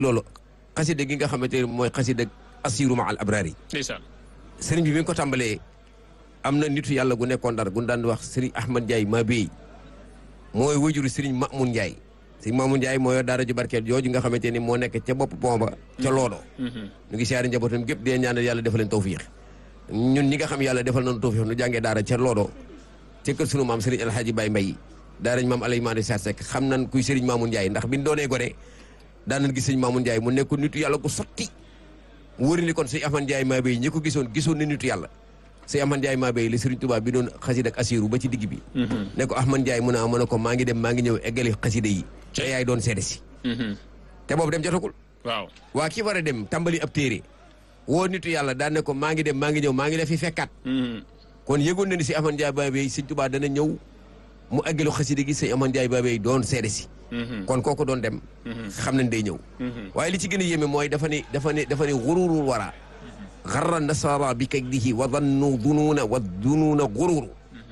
loolu xasida gi nga xamante ne mooy xasida asiru ma al abraar yi ndeysaan sëriñ bi mi ngi ko tàmbalee am na nitu yàlla gu nekkoon Ndar gu daan wax sëriñ Ahmad Ndiaye maa béy mooy wajuru sëriñ Mamoun Ndiaye sëriñ Mamoun Ndiaye moo yor daara ju barkeel jooju nga xamante ni moo nekk ca bopp pont ba ca loolo ñu ngi siyaare njabootam gépp dee ñaanal yàlla defal leen tawfiix ñun ñi nga xam yàlla defal nañu tawfiix nu jàngee daara ca loolo ca kër sunu maam sëriñ Alhaji Baye Mbaye daarañ maam Alay Maane Saar Sekk xam nan kuy sëriñ Mamoun Ndiaye ndax biñ doonee gone daan nañ gis sëriñ Mamoun Ndiaye mu nekk nitu yàlla gu sotti mu wëri ni kon sëñ Ahmad Ndiaye maa béy ñi ko gisoon gisoon na nitu yàlla sëñ Ahmad Ndiaye maa béy la Sëriñ Tuubaa bi doon xasida ak asiru ba ci digg bi ne ko Ahmad Ndiaye mu ne mu ne ko maa ngi dem maa ngi ñëw eggali xasida yi te yaay doon seede si te boobu dem jotagul waaw waa ki war a dem tàmbali ab téere woo nitu yàlla daan ne ko maa ngi dem maa ngi ñëw maa ngi la fi fekkaat kon yëgoon na ni si Ahmad Ndiaye maa béy Sëriñ Tuubaa dana ñëw mu eggalu xasida gi sëñ Ahmad Ndiaye maa béy doon seede si kon kooku doon dem xam nañ day ñëw waaye li ci gën a yéeme mooy dafa ne dafa ne dafa ne xururul wara xarra nasara bi kaydihi wa dannu dunuuna wa dunuuna xururu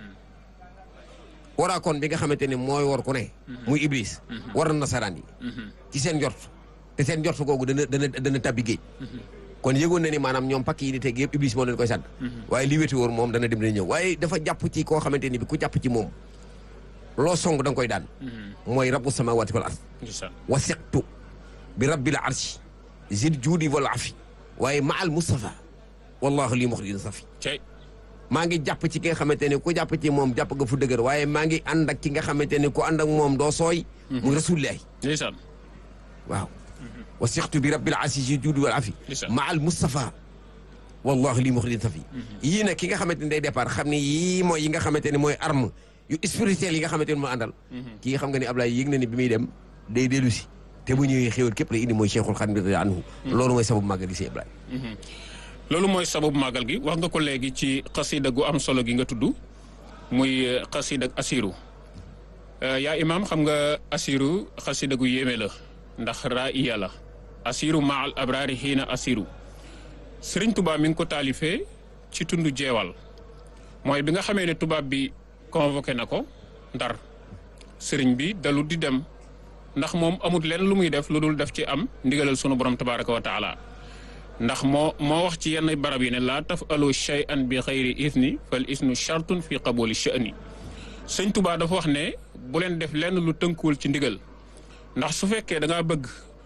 waraa kon bi nga xamante ne mooy war ku ne muy iblis war na nasaraan yi ci seen njort te seen njort googu dana dana dana tabbi géej kon yëgoon na ni maanaam ñoom pakk yi di teg yëpp iblis moo leen koy sàdd waaye li wéti wóor moom dana dem dana ñëw waaye dafa jàpp ci koo xamante ni bi ku jàpp ci moom loo song da nga koy daan mooy rabbu samawati wal ard ndeysaan wa siqtu bi rabbil arshi zid juudi wal afi waaye ma al Mustafa wallahu lii muxrijin safi cey maa ngi jàpp ci ki nga xamante ne ku jàpp ci moom jàpp nga fu dëgër waaye maa ngi ànd ak ki nga xamante ne ku ànd ak moom doo sooy muy rasulillahi ndeysaan waaw wa siqtu bi rabbil arshi zid juudi wal afi Ndeysaan. ma al Mustafa wallahu lii muxrijin safi yii nag ki nga xamante ne day départ xam ne yii mooy yi nga xamante ne mooy arme yu spirituel yi nga xamante ne moo àndal kii xam nga ni Ablaye yëg na ni bi muy dem day dellu si te bu ñëwee xéwal képp la indi mooy Cheikhul Khadim radiyallahu anhu loolu mooy sababu màggal gi si Ablaye loolu mooy sababu màggal gi wax nga ko léegi ci xasida gu am solo gi nga tudd muy eh, xasida ak asiru Eh, yaa imaam xam nga asiru xasida gu yéeme la ndax raiya la asiru ma al abraari xiina asiru sëriñ tubaab mi ngi ko taalifee ci tund jeewal mooy bi nga xamee ne tubaab bi convoqué na ko ndar sëriñ bi dalu di dem ndax moom amut leen lu muy def lu dul def ci am ndigalal sunu borom tabaraka wa taala ndax moo moo wax ci yenn barab yi ne laa taf alu shay'an bi xayri isni fal isnu shartun fi qabuli sha'ni sëñ Tuubaa dafa wax ne bu leen def lenn lu tënkuwul ci ndigal ndax su fekkee da ngaa bëgg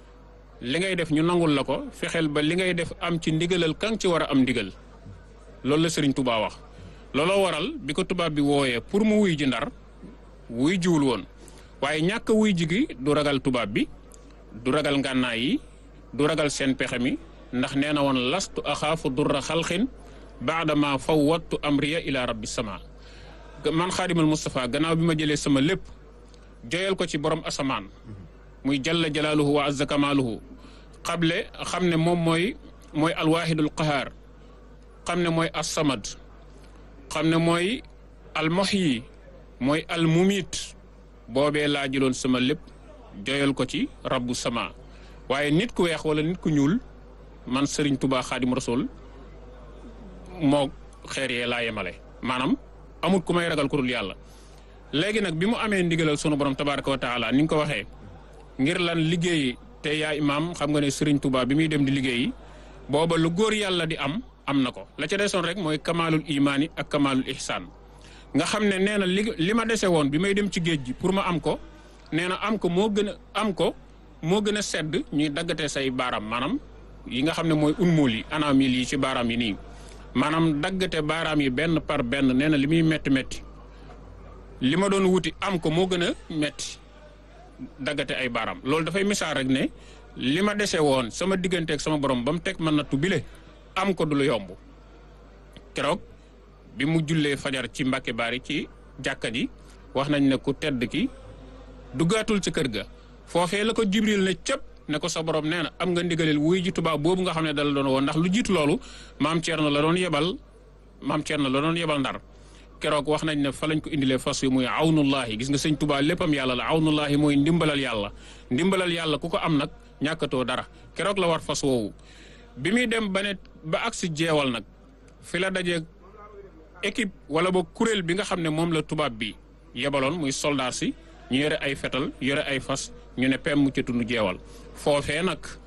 li ngay def ñu nangul la ko fexeel ba li ngay def am ci ndigalal kan ci war a am ndigal loolu la sëriñ Tuubaa wax looloo waral bi ko tubaab bi wooyee pour mu wuy ji ndar wuy jiwul woon waaye ñàkk a wuy ji gi du ragal tubaab bi du ragal ngànnaay yi du ragal seen pexe mi ndax nee na woon lastu axaafu durra xalqin baadama fawwattu amriya ila rabbi sama man xaadimal Moustapha gannaaw bi ma jëlee sama lépp joyal ko ci borom asamaan muy jalla jalaaluhu wa azza kamaaluhu xable xam ne moom mooy mooy alwaahidul qahaar xam ne mooy assamad xam ne mooy almuhyi mooy almumit boobee laa jëloon sama lépp joyal ko ci rabbu sama waaye nit ku weex wala nit ku ñuul man Serigne Touba Xaadim Rasul moo xeer yee laa yemale maanaam amul ku may ragal ku dul yàlla léegi nag bi mu amee ndigalal sunu borom tabaraka wa taala ni nga ko waxee ngir lan liggéey te yaa imaam xam nga ne Serigne Touba bi muy dem di liggéeyi booba lu góor yàlla di am am na ko la ca desoon rek mooy kamaalul imaani ak kamaalul ihsaan nga xam ne nee na li li ma dese woon bi may dem ci géej gi pour ma am ko nee na am ko moo gën a am ko moo gën a sedd ñuy daggatee say baaraam maanaam yi nga xam ne mooy unmul yi anamil yi ci baaraam yi nii maanaam daggate baaraam yi benn par benn nee na li muy métti métti li ma doon wuti am ko moo gën a métti daggate ay baaraam loolu dafay misaal rek ne li ma dese woon sama digganteeg sama borom ba mu teg man nattu bile am ko du lu yomb keroog bi mu jullee fajar ci Mbàkke Baari ci jàkka ji wax nañ ne ku tedd ki duggaatul ci kër ga foofee la ko Jibril ne cëpp ne ko sa borom nee na am nga ndigaleel wuy ji tubaab boobu nga xam ne dala doon woon ndax lu jiitu loolu maam Thierno la doon yebal maam Thierno la doon yebal ndar keroog wax nañ ne fa lañ ko indilee fas yi muy awnullahi gis nga sëñ Tuubaa léppam yàlla la awnullahi mooy ndimbalal yàlla ndimbalal yàlla ku ko am nag ñàkkatoo dara keroog la war fas woowu bi muy dem ba ne ba agsi jeewal nag fi la dajee équipe wala ba kuréel bi nga xam ne moom la tubaab bi yebaloon muy soldaar si ñu yore ay fetal yore ay fas ñu ne pem mu ca tund jeewal foofee nag